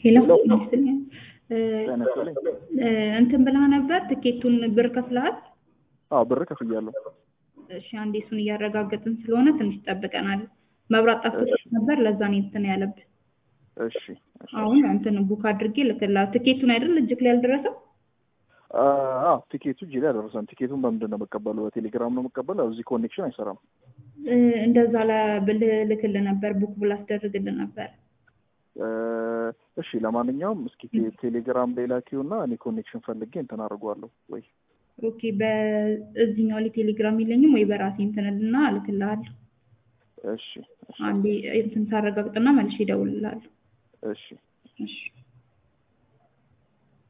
ሄሎ ሄሎ። ይመስልኝ እ ጤና ይስጥልኝ። እ እንትን ብለህ ነበር ትኬቱን ብር ከፍለሃል? አዎ ብር ከፍያለሁ። እሺ አንዴ እሱን እያረጋገጥን ስለሆነ ትንሽ ጠብቀናል። መብራት ጠፍቶ ነበር ለዛ ነው እንትን ያለብህ። እሺ እሺ። አሁን እንትን ቡክ አድርጌ ልክልሃለሁ። ትኬቱን አይደል እጅክ ላይ ያልደረሰው? አዎ ቲኬቱ እጄ ላይ አልደረሰም። ቲኬቱን በምንድን ነው የምቀበለው? በቴሌግራም ነው የምቀበለው? እዚህ ኮኔክሽን አይሰራም። እ እንደዛ ብል ልክልህ ነበር ቡክ ብላ አስደርግልህ ነበር። እ እሺ ለማንኛውም እስኪ ቴ- ቴሌግራም ላይ ላኪውና እኔ ኮኔክሽን ፈልጌ እንትን አድርገዋለሁ ወይ ኦኬ በእዚህኛው ላይ ቴሌግራም የለኝም ወይ በራሴ እንትንልና እልክልሃለሁ። እሺ እሺ አንዴ እንትን ሳረጋግጥና መልሼ እደውልልሃለሁ። እሺ እሺ